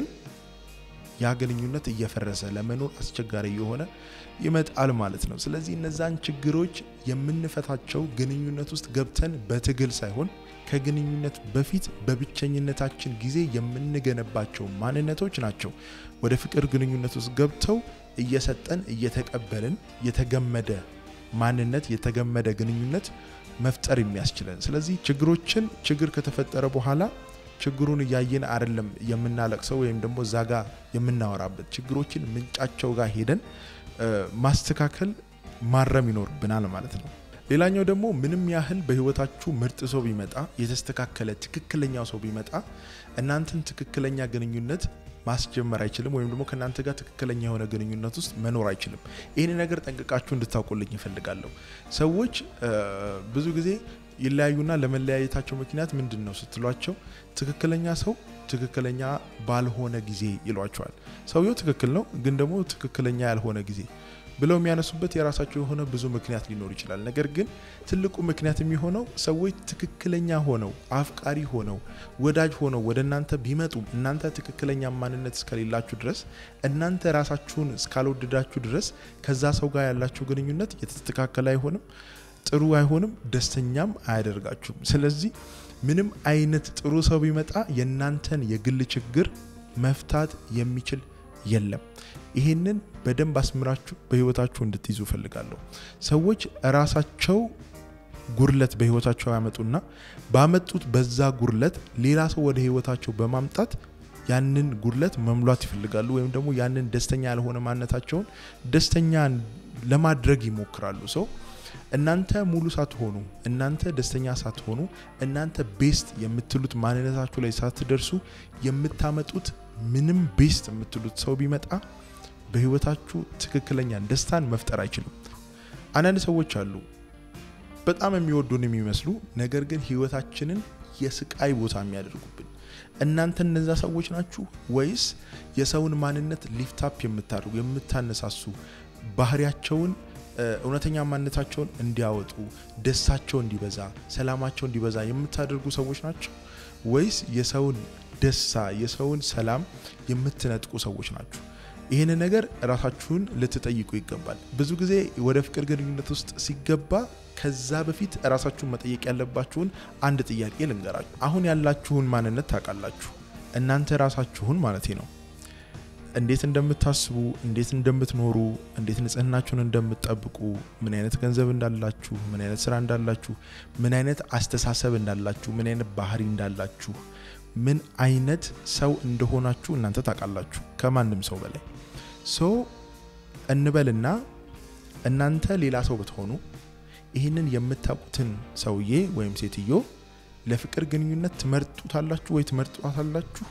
ያ ግንኙነት እየፈረሰ ለመኖር አስቸጋሪ የሆነ ይመጣል ማለት ነው። ስለዚህ እነዛን ችግሮች የምንፈታቸው ግንኙነት ውስጥ ገብተን በትግል ሳይሆን ከግንኙነት በፊት በብቸኝነታችን ጊዜ የምንገነባቸው ማንነቶች ናቸው ወደ ፍቅር ግንኙነት ውስጥ ገብተው እየሰጠን እየተቀበልን የተገመደ ማንነት የተገመደ ግንኙነት መፍጠር የሚያስችለን። ስለዚህ ችግሮችን ችግር ከተፈጠረ በኋላ ችግሩን እያየን አይደለም የምናለቅሰው ወይም ደግሞ እዛ ጋ የምናወራበት ችግሮችን ምንጫቸው ጋር ሄደን ማስተካከል ማረም ይኖርብናል ማለት ነው። ሌላኛው ደግሞ ምንም ያህል በህይወታችሁ ምርጥ ሰው ቢመጣ የተስተካከለ ትክክለኛው ሰው ቢመጣ እናንተን ትክክለኛ ግንኙነት ማስጀመር አይችልም፣ ወይም ደግሞ ከእናንተ ጋር ትክክለኛ የሆነ ግንኙነት ውስጥ መኖር አይችልም። ይህን ነገር ጠንቅቃችሁ እንድታውቁልኝ ይፈልጋለሁ። ሰዎች ብዙ ጊዜ ይለያዩና ለመለያየታቸው ምክንያት ምንድን ነው ስትሏቸው ትክክለኛ ሰው ትክክለኛ ባልሆነ ጊዜ ይሏቸዋል። ሰውየው ትክክል ነው፣ ግን ደግሞ ትክክለኛ ያልሆነ ጊዜ ብለው የሚያነሱበት የራሳቸው የሆነ ብዙ ምክንያት ሊኖር ይችላል። ነገር ግን ትልቁ ምክንያት የሚሆነው ሰዎች ትክክለኛ ሆነው አፍቃሪ ሆነው ወዳጅ ሆነው ወደ እናንተ ቢመጡም እናንተ ትክክለኛ ማንነት እስከሌላችሁ ድረስ እናንተ ራሳችሁን እስካልወደዳችሁ ድረስ ከዛ ሰው ጋር ያላችሁ ግንኙነት የተስተካከለ አይሆንም፣ ጥሩ አይሆንም፣ ደስተኛም አያደርጋችሁም። ስለዚህ ምንም አይነት ጥሩ ሰው ቢመጣ የእናንተን የግል ችግር መፍታት የሚችል የለም። ይሄንን በደንብ አስምራችሁ በህይወታችሁ እንድትይዙ እፈልጋለሁ። ሰዎች ራሳቸው ጉድለት በህይወታቸው ያመጡና ባመጡት በዛ ጉድለት ሌላ ሰው ወደ ህይወታቸው በማምጣት ያንን ጉድለት መምሏት ይፈልጋሉ፣ ወይም ደግሞ ያንን ደስተኛ ያልሆነ ማንነታቸውን ደስተኛ ለማድረግ ይሞክራሉ። ሰው እናንተ ሙሉ ሳትሆኑ እናንተ ደስተኛ ሳትሆኑ እናንተ ቤስት የምትሉት ማንነታችሁ ላይ ሳትደርሱ የምታመጡት ምንም ቤስት የምትሉት ሰው ቢመጣ በህይወታችሁ ትክክለኛ ደስታን መፍጠር አይችልም። አንዳንድ ሰዎች አሉ በጣም የሚወዱን የሚመስሉ ነገር ግን ህይወታችንን የስቃይ ቦታ የሚያደርጉብን። እናንተ እነዛ ሰዎች ናችሁ ወይስ የሰውን ማንነት ሊፍታፕ የምታደርጉ የምታነሳሱ ባህሪያቸውን እውነተኛ ማንነታቸውን እንዲያወጡ ደስታቸው እንዲበዛ ሰላማቸው እንዲበዛ የምታደርጉ ሰዎች ናቸው ወይስ የሰውን ደስታ የሰውን ሰላም የምትነጥቁ ሰዎች ናችሁ? ይህን ነገር ራሳችሁን ልትጠይቁ ይገባል። ብዙ ጊዜ ወደ ፍቅር ግንኙነት ውስጥ ሲገባ ከዛ በፊት ራሳችሁን መጠየቅ ያለባችሁን አንድ ጥያቄ ልንገራችሁ። አሁን ያላችሁን ማንነት ታውቃላችሁ፣ እናንተ ራሳችሁን ማለት ነው። እንዴት እንደምታስቡ፣ እንዴት እንደምትኖሩ፣ እንዴት ንጽህናችሁን እንደምትጠብቁ፣ ምን አይነት ገንዘብ እንዳላችሁ፣ ምን አይነት ስራ እንዳላችሁ፣ ምን አይነት አስተሳሰብ እንዳላችሁ፣ ምን አይነት ባህሪ እንዳላችሁ፣ ምን አይነት ሰው እንደሆናችሁ እናንተ ታውቃላችሁ ከማንም ሰው በላይ ሶ እንበልና እናንተ ሌላ ሰው ብትሆኑ ይህንን የምታውቁትን ሰውዬ ወይም ሴትዮ ለፍቅር ግንኙነት ትመርጡታላችሁ ወይ ትመርጧታላችሁ?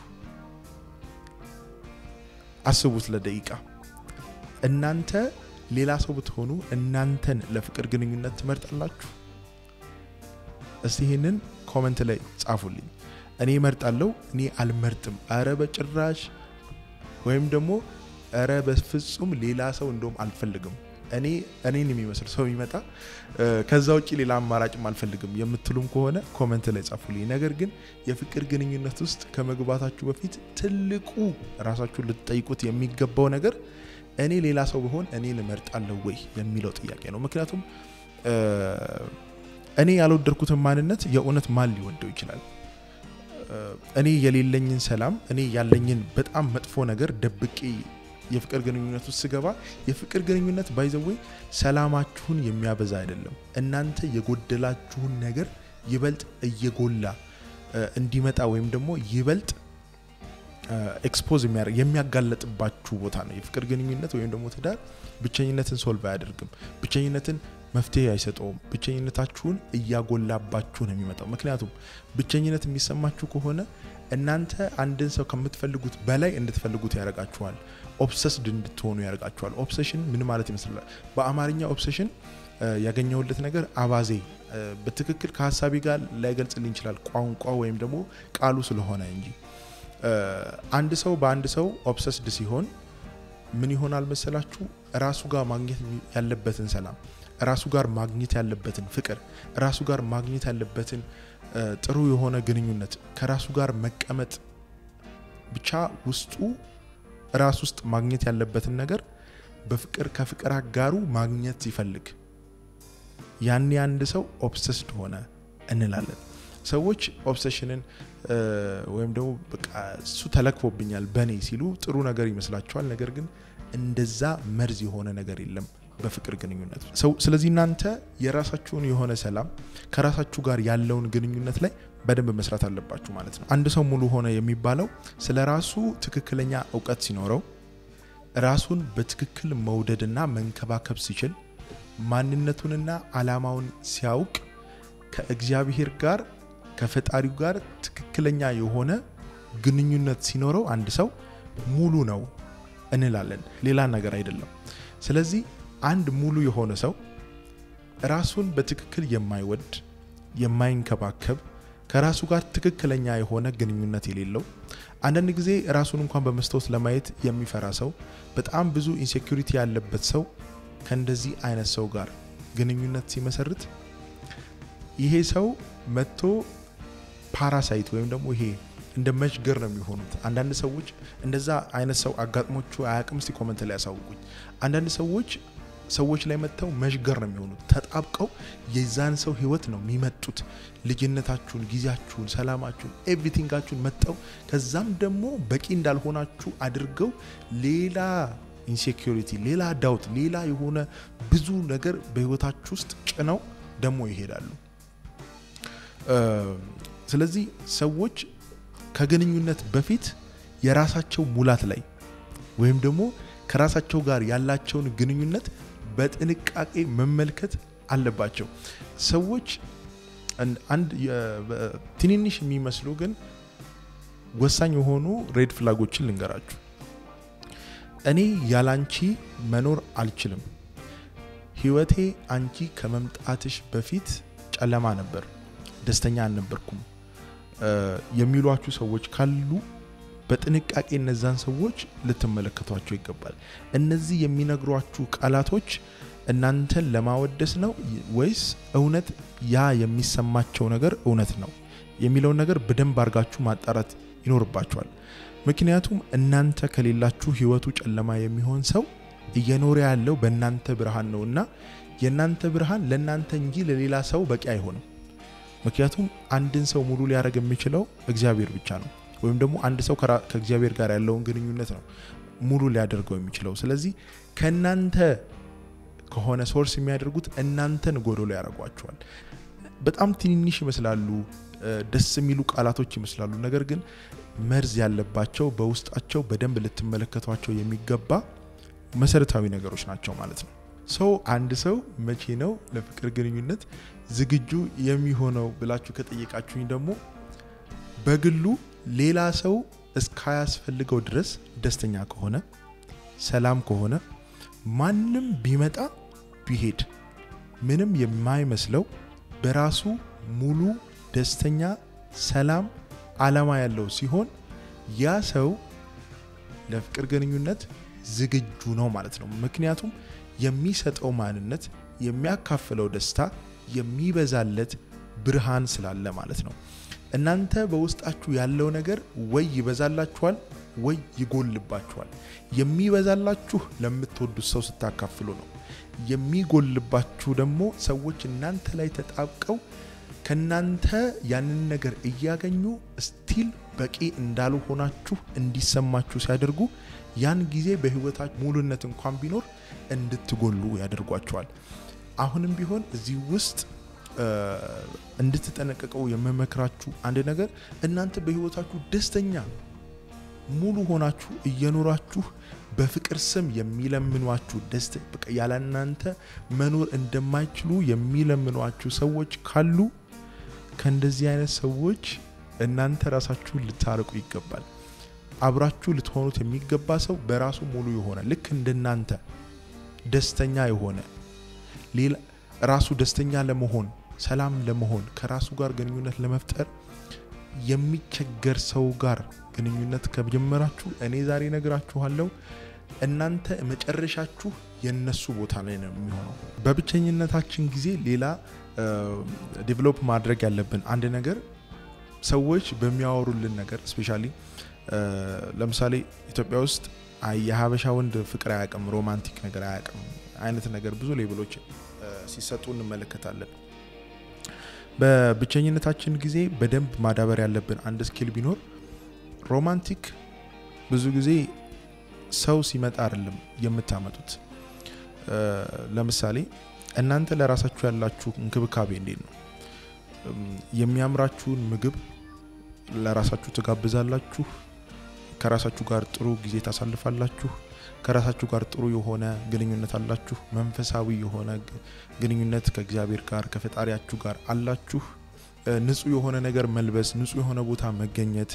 አስቡት ለደቂቃ። እናንተ ሌላ ሰው ብትሆኑ እናንተን ለፍቅር ግንኙነት ትመርጣላችሁ? እስቲ ይህንን ኮመንት ላይ ጻፉልኝ። እኔ እመርጣለሁ፣ እኔ አልመርጥም፣ አረ በጭራሽ ወይም ደግሞ እረ በፍጹም ሌላ ሰው እንደውም አልፈልግም እኔ እኔን የሚመስል ሰው የሚመጣ ከዛ ውጭ ሌላ አማራጭም አልፈልግም የምትሉም ከሆነ ኮመንት ላይ ጻፉልኝ። ነገር ግን የፍቅር ግንኙነት ውስጥ ከመግባታችሁ በፊት ትልቁ ራሳችሁን ልትጠይቁት የሚገባው ነገር እኔ ሌላ ሰው ብሆን እኔን እመርጣለሁ ወይ የሚለው ጥያቄ ነው። ምክንያቱም እኔ ያልወደድኩትን ማንነት የእውነት ማን ሊወደው ይችላል? እኔ የሌለኝን ሰላም፣ እኔ ያለኝን በጣም መጥፎ ነገር ደብቄ የፍቅር ግንኙነት ውስጥ ስገባ የፍቅር ግንኙነት ባይዘወይ ሰላማችሁን የሚያበዛ አይደለም። እናንተ የጎደላችሁን ነገር ይበልጥ እየጎላ እንዲመጣ ወይም ደግሞ ይበልጥ ኤክስፖዝ የሚያደርግ የሚያጋለጥባችሁ ቦታ ነው። የፍቅር ግንኙነት ወይም ደግሞ ትዳር ብቸኝነትን ሶልቭ አያደርግም። ብቸኝነትን መፍትሄ አይሰጠውም። ብቸኝነታችሁን እያጎላባችሁ ነው የሚመጣው። ምክንያቱም ብቸኝነት የሚሰማችሁ ከሆነ እናንተ አንድን ሰው ከምትፈልጉት በላይ እንድትፈልጉት ያደርጋችኋል። ኦብሰስድ እንድትሆኑ ያደርጋችኋል። ኦብሴሽን ምን ማለት ይመስላል? በአማርኛ ኦብሴሽን ያገኘሁለት ነገር አባዜ በትክክል ከሀሳቤ ጋር ላይገልጽልኝ ይችላል፣ ቋንቋ ወይም ደግሞ ቃሉ ስለሆነ እንጂ አንድ ሰው በአንድ ሰው ኦብሰስድ ሲሆን ምን ይሆናል መሰላችሁ? ራሱ ጋር ማግኘት ያለበትን ሰላም፣ ራሱ ጋር ማግኘት ያለበትን ፍቅር፣ ራሱ ጋር ማግኘት ያለበትን ጥሩ የሆነ ግንኙነት ከራሱ ጋር መቀመጥ ብቻ ውስጡ ራስ ውስጥ ማግኘት ያለበትን ነገር በፍቅር ከፍቅር አጋሩ ማግኘት ሲፈልግ ያኔ አንድ ሰው ኦብሰስድ ሆነ እንላለን። ሰዎች ኦብሴሽንን ወይም ደግሞ በቃ እሱ ተለክፎብኛል በእኔ ሲሉ ጥሩ ነገር ይመስላቸዋል። ነገር ግን እንደዛ መርዝ የሆነ ነገር የለም በፍቅር ግንኙነት ሰው። ስለዚህ እናንተ የራሳችሁን የሆነ ሰላም ከራሳችሁ ጋር ያለውን ግንኙነት ላይ በደንብ መስራት አለባችሁ ማለት ነው። አንድ ሰው ሙሉ ሆነ የሚባለው ስለ ራሱ ትክክለኛ እውቀት ሲኖረው፣ ራሱን በትክክል መውደድና መንከባከብ ሲችል፣ ማንነቱንና ዓላማውን ሲያውቅ፣ ከእግዚአብሔር ጋር ከፈጣሪው ጋር ትክክለኛ የሆነ ግንኙነት ሲኖረው አንድ ሰው ሙሉ ነው እንላለን። ሌላ ነገር አይደለም። ስለዚህ አንድ ሙሉ የሆነ ሰው ራሱን በትክክል የማይወድ የማይንከባከብ ከራሱ ጋር ትክክለኛ የሆነ ግንኙነት የሌለው አንዳንድ ጊዜ ራሱን እንኳን በመስታወት ለማየት የሚፈራ ሰው፣ በጣም ብዙ ኢንሴኩሪቲ ያለበት ሰው ከእንደዚህ አይነት ሰው ጋር ግንኙነት ሲመሰርት ይሄ ሰው መጥቶ ፓራሳይት ወይም ደግሞ ይሄ እንደ መሽገር ነው የሚሆኑት። አንዳንድ ሰዎች እንደዛ አይነት ሰው አጋጥሞቹ አያቅም። እስቲ ኮመንት ላይ ያሳውቁኝ። አንዳንድ ሰዎች ሰዎች ላይ መጥተው መሽገር ነው የሚሆኑት። ተጣብቀው የዛን ሰው ህይወት ነው የሚመጡት። ልጅነታችሁን፣ ጊዜያችሁን፣ ሰላማችሁን፣ ኤቭሪቲንጋችሁን መጠው ከዛም ደግሞ በቂ እንዳልሆናችሁ አድርገው ሌላ ኢንሴኪሪቲ፣ ሌላ ዳውት፣ ሌላ የሆነ ብዙ ነገር በህይወታችሁ ውስጥ ጭነው ደግሞ ይሄዳሉ። ስለዚህ ሰዎች ከግንኙነት በፊት የራሳቸው ሙላት ላይ ወይም ደግሞ ከራሳቸው ጋር ያላቸውን ግንኙነት በጥንቃቄ መመልከት አለባቸው። ሰዎች አንድ ትንንሽ የሚመስሉ ግን ወሳኝ የሆኑ ሬድ ፍላጎችን ልንገራችሁ። እኔ ያላንቺ መኖር አልችልም፣ ህይወቴ አንቺ ከመምጣትሽ በፊት ጨለማ ነበር፣ ደስተኛ አልነበርኩም የሚሏችሁ ሰዎች ካሉ በጥንቃቄ እነዛን ሰዎች ልትመለከቷቸው ይገባል። እነዚህ የሚነግሯችሁ ቃላቶች እናንተን ለማወደስ ነው ወይስ እውነት ያ የሚሰማቸው ነገር እውነት ነው የሚለውን ነገር በደንብ አድርጋችሁ ማጣራት ይኖርባችኋል። ምክንያቱም እናንተ ከሌላችሁ ህይወቱ ጨለማ የሚሆን ሰው እየኖረ ያለው በእናንተ ብርሃን ነው እና የእናንተ ብርሃን ለእናንተ እንጂ ለሌላ ሰው በቂ አይሆንም። ምክንያቱም አንድን ሰው ሙሉ ሊያደርግ የሚችለው እግዚአብሔር ብቻ ነው። ወይም ደግሞ አንድ ሰው ከእግዚአብሔር ጋር ያለውን ግንኙነት ነው ሙሉ ሊያደርገው የሚችለው። ስለዚህ ከእናንተ ከሆነ ሶርስ የሚያደርጉት እናንተን ጎዶሎ ያደርጓቸዋል። በጣም ትንንሽ ይመስላሉ፣ ደስ የሚሉ ቃላቶች ይመስላሉ። ነገር ግን መርዝ ያለባቸው በውስጣቸው በደንብ ልትመለከቷቸው የሚገባ መሰረታዊ ነገሮች ናቸው ማለት ነው። ሰው አንድ ሰው መቼ ነው ለፍቅር ግንኙነት ዝግጁ የሚሆነው ብላችሁ ከጠየቃችሁኝ ደግሞ በግሉ ሌላ ሰው እስካያስፈልገው ድረስ ደስተኛ ከሆነ ሰላም ከሆነ ማንም ቢመጣ ቢሄድ ምንም የማይመስለው በራሱ ሙሉ ደስተኛ ሰላም አላማ ያለው ሲሆን ያ ሰው ለፍቅር ግንኙነት ዝግጁ ነው ማለት ነው። ምክንያቱም የሚሰጠው ማንነት፣ የሚያካፍለው ደስታ የሚበዛለት ብርሃን ስላለ ማለት ነው። እናንተ በውስጣችሁ ያለው ነገር ወይ ይበዛላችኋል ወይ ይጎልባችኋል። የሚበዛላችሁ ለምትወዱት ሰው ስታካፍሉ ነው። የሚጎልባችሁ ደግሞ ሰዎች እናንተ ላይ ተጣብቀው ከናንተ ያንን ነገር እያገኙ ስቲል በቂ እንዳልሆናችሁ እንዲሰማችሁ ሲያደርጉ ያን ጊዜ በህይወታችሁ ሙሉነት እንኳን ቢኖር እንድትጎሉ ያደርጓቸዋል። አሁንም ቢሆን እዚህ ውስጥ እንድትጠነቀቀው የምመክራችሁ አንድ ነገር እናንተ በህይወታችሁ ደስተኛ ሙሉ ሆናችሁ እየኖራችሁ በፍቅር ስም የሚለምኗችሁ ደስ በቃ ያለ እናንተ መኖር እንደማይችሉ የሚለምኗችሁ ሰዎች ካሉ ከእንደዚህ አይነት ሰዎች እናንተ ራሳችሁን ልታርቁ ይገባል። አብራችሁ ልትሆኑት የሚገባ ሰው በራሱ ሙሉ የሆነ ልክ እንደናንተ ደስተኛ የሆነ ሌላ ራሱ ደስተኛ ለመሆን ሰላም ለመሆን ከራሱ ጋር ግንኙነት ለመፍጠር የሚቸገር ሰው ጋር ግንኙነት ከጀመራችሁ እኔ ዛሬ ነግራችኋለሁ፣ እናንተ መጨረሻችሁ የነሱ ቦታ ላይ ነው የሚሆነው። በብቸኝነታችን ጊዜ ሌላ ዴቨሎፕ ማድረግ ያለብን አንድ ነገር ሰዎች በሚያወሩልን ነገር ስፔሻሊ ለምሳሌ ኢትዮጵያ ውስጥ የሀበሻ ወንድ ፍቅር አያውቅም፣ ሮማንቲክ ነገር አያውቅም አይነት ነገር ብዙ ሌብሎች ሲሰጡ እንመለከታለን። በብቸኝነታችን ጊዜ በደንብ ማዳበር ያለብን አንድ ስኪል ቢኖር ሮማንቲክ ብዙ ጊዜ ሰው ሲመጣ አይደለም የምታመጡት። ለምሳሌ እናንተ ለራሳችሁ ያላችሁ እንክብካቤ እንዴት ነው? የሚያምራችሁን ምግብ ለራሳችሁ ትጋብዛላችሁ። ከራሳችሁ ጋር ጥሩ ጊዜ ታሳልፋላችሁ። ከራሳችሁ ጋር ጥሩ የሆነ ግንኙነት አላችሁ። መንፈሳዊ የሆነ ግንኙነት ከእግዚአብሔር ጋር ከፈጣሪያችሁ ጋር አላችሁ። ንጹህ የሆነ ነገር መልበስ፣ ንጹህ የሆነ ቦታ መገኘት፣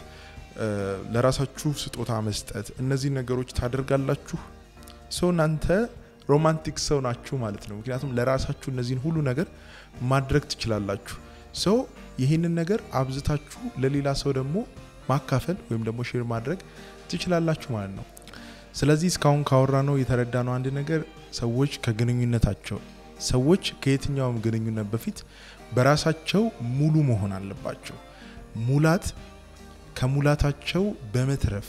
ለራሳችሁ ስጦታ መስጠት፣ እነዚህ ነገሮች ታደርጋላችሁ። ሰው እናንተ ሮማንቲክ ሰው ናችሁ ማለት ነው። ምክንያቱም ለራሳችሁ እነዚህን ሁሉ ነገር ማድረግ ትችላላችሁ። ሰው ይህንን ነገር አብዝታችሁ ለሌላ ሰው ደግሞ ማካፈል ወይም ደግሞ ሼር ማድረግ ትችላላችሁ ማለት ነው። ስለዚህ እስካሁን ካወራ ነው የተረዳ ነው አንድ ነገር ሰዎች ከግንኙነታቸው ሰዎች ከየትኛውም ግንኙነት በፊት በራሳቸው ሙሉ መሆን አለባቸው። ሙላት ከሙላታቸው በመትረፍ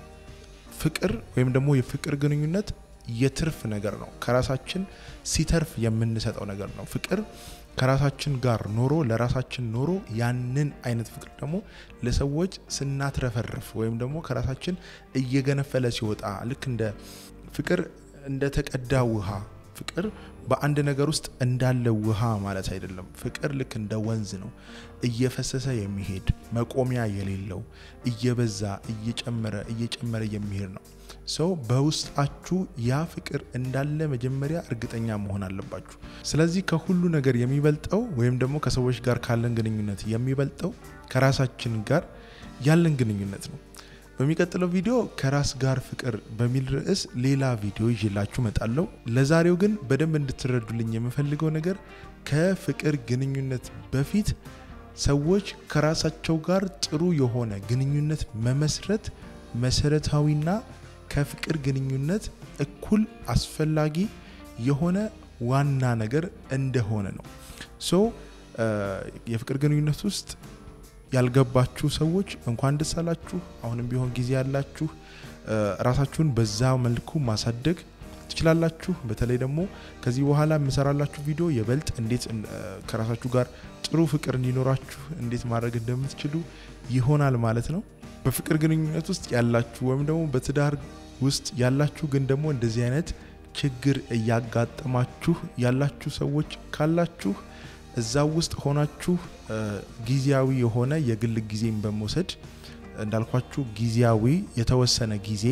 ፍቅር ወይም ደግሞ የፍቅር ግንኙነት የትርፍ ነገር ነው። ከራሳችን ሲተርፍ የምንሰጠው ነገር ነው። ፍቅር ከራሳችን ጋር ኖሮ ለራሳችን ኖሮ ያንን አይነት ፍቅር ደግሞ ለሰዎች ስናትረፈርፍ ወይም ደግሞ ከራሳችን እየገነፈለ ሲወጣ ልክ እንደ ፍቅር እንደ ተቀዳ ውሃ ፍቅር በአንድ ነገር ውስጥ እንዳለ ውሃ ማለት አይደለም። ፍቅር ልክ እንደ ወንዝ ነው፣ እየፈሰሰ የሚሄድ መቆሚያ የሌለው እየበዛ እየጨመረ እየጨመረ የሚሄድ ነው። ሰው በውስጣችሁ ያ ፍቅር እንዳለ መጀመሪያ እርግጠኛ መሆን አለባችሁ። ስለዚህ ከሁሉ ነገር የሚበልጠው ወይም ደግሞ ከሰዎች ጋር ካለን ግንኙነት የሚበልጠው ከራሳችን ጋር ያለን ግንኙነት ነው። በሚቀጥለው ቪዲዮ ከራስ ጋር ፍቅር በሚል ርዕስ ሌላ ቪዲዮ ይዤላችሁ እመጣለሁ። ለዛሬው ግን በደንብ እንድትረዱልኝ የምፈልገው ነገር ከፍቅር ግንኙነት በፊት ሰዎች ከራሳቸው ጋር ጥሩ የሆነ ግንኙነት መመስረት መሰረታዊና ከፍቅር ግንኙነት እኩል አስፈላጊ የሆነ ዋና ነገር እንደሆነ ነው። ሶ የፍቅር ግንኙነት ውስጥ ያልገባችሁ ሰዎች እንኳን ደስ አላችሁ። አሁንም ቢሆን ጊዜ ያላችሁ ራሳችሁን በዛ መልኩ ማሳደግ ትችላላችሁ። በተለይ ደግሞ ከዚህ በኋላ የምሰራላችሁ ቪዲዮ የበልጥ እንዴት ከራሳችሁ ጋር ጥሩ ፍቅር እንዲኖራችሁ እንዴት ማድረግ እንደምትችሉ ይሆናል ማለት ነው። በፍቅር ግንኙነት ውስጥ ያላችሁ ወይም ደግሞ በትዳር ውስጥ ያላችሁ ግን ደግሞ እንደዚህ አይነት ችግር እያጋጠማችሁ ያላችሁ ሰዎች ካላችሁ እዛ ውስጥ ሆናችሁ ጊዜያዊ የሆነ የግል ጊዜን በመውሰድ እንዳልኳችሁ ጊዜያዊ የተወሰነ ጊዜ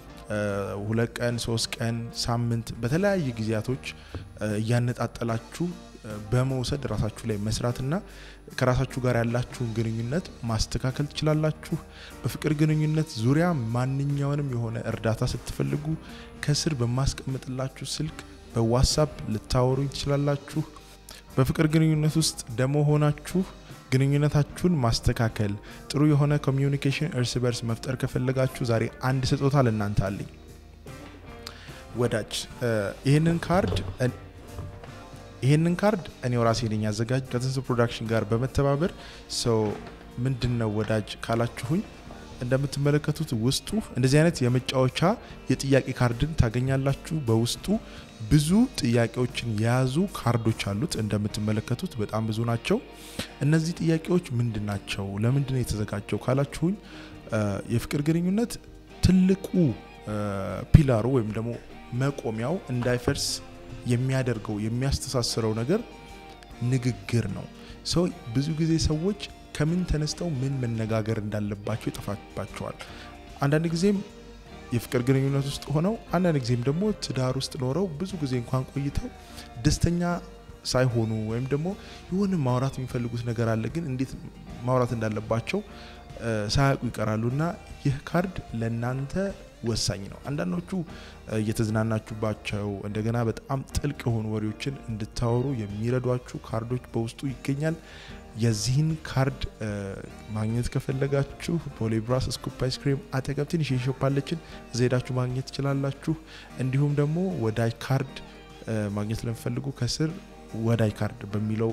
ሁለት ቀን፣ ሶስት ቀን፣ ሳምንት በተለያየ ጊዜያቶች እያነጣጠላችሁ በመውሰድ ራሳችሁ ላይ መስራትና ከራሳችሁ ጋር ያላችሁን ግንኙነት ማስተካከል ትችላላችሁ። በፍቅር ግንኙነት ዙሪያ ማንኛውንም የሆነ እርዳታ ስትፈልጉ ከስር በማስቀምጥላችሁ ስልክ በዋትሳፕ ልታወሩኝ ትችላላችሁ። በፍቅር ግንኙነት ውስጥ ደግሞ ሆናችሁ ግንኙነታችሁን ማስተካከል ጥሩ የሆነ ኮሚዩኒኬሽን እርስ በርስ መፍጠር ከፈለጋችሁ ዛሬ አንድ ስጦታ ለእናንተ አለኝ። ወዳጅ ይህንን ካርድ ይህንን ካርድ እኔው ራሴ ነኝ ያዘጋጅ ከትንሱ ፕሮዳክሽን ጋር በመተባበር ሰው ምንድን ነው ወዳጅ ካላችሁኝ እንደምትመለከቱት ውስጡ እንደዚህ አይነት የመጫወቻ የጥያቄ ካርድን ታገኛላችሁ። በውስጡ ብዙ ጥያቄዎችን የያዙ ካርዶች አሉት። እንደምትመለከቱት በጣም ብዙ ናቸው። እነዚህ ጥያቄዎች ምንድን ናቸው? ለምንድን ነው የተዘጋጀው ካላችሁኝ የፍቅር ግንኙነት ትልቁ ፒላሩ ወይም ደግሞ መቆሚያው እንዳይፈርስ የሚያደርገው የሚያስተሳስረው ነገር ንግግር ነው። ሰው ብዙ ጊዜ ሰዎች ከምን ተነስተው ምን መነጋገር እንዳለባቸው ይጠፋባቸዋል። አንዳንድ ጊዜም የፍቅር ግንኙነት ውስጥ ሆነው አንዳንድ ጊዜም ደግሞ ትዳር ውስጥ ኖረው ብዙ ጊዜ እንኳን ቆይተው ደስተኛ ሳይሆኑ ወይም ደግሞ የሆነ ማውራት የሚፈልጉት ነገር አለ፣ ግን እንዴት ማውራት እንዳለባቸው ሳያውቁ ይቀራሉ እና ይህ ካርድ ለእናንተ ወሳኝ ነው። አንዳንዶቹ እየተዝናናችሁባቸው እንደገና በጣም ጥልቅ የሆኑ ወሬዎችን እንድታወሩ የሚረዷችሁ ካርዶች በውስጡ ይገኛል። የዚህን ካርድ ማግኘት ከፈለጋችሁ ቦሌ ብራስ ስኩፕ አይስክሪም አጠገብ ትንሽ ሾፕ አለችን፣ እዛ ሄዳችሁ ማግኘት ትችላላችሁ። እንዲሁም ደግሞ ወዳጅ ካርድ ማግኘት ለምፈልጉ ከስር ወዳጅ ካርድ በሚለው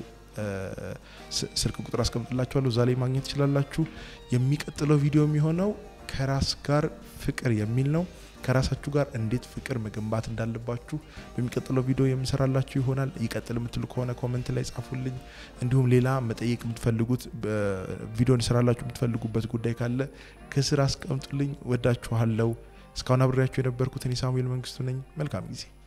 ስልክ ቁጥር አስቀምጥላችኋለሁ፣ እዛ ላይ ማግኘት ትችላላችሁ። የሚቀጥለው ቪዲዮ የሚሆነው ከራስ ጋር ፍቅር የሚል ነው። ከራሳችሁ ጋር እንዴት ፍቅር መገንባት እንዳለባችሁ በሚቀጥለው ቪዲዮ የምሰራላችሁ ይሆናል። ይቀጥል የምትሉ ከሆነ ኮመንት ላይ ጻፉልኝ። እንዲሁም ሌላ መጠየቅ የምትፈልጉት ቪዲዮ እንሰራላችሁ የምትፈልጉበት ጉዳይ ካለ ከስር አስቀምጡልኝ። ወዳችኋለሁ። እስካሁን አብሬያችሁ የነበርኩት እኔ ሳሙኤል መንግስቱ ነኝ። መልካም ጊዜ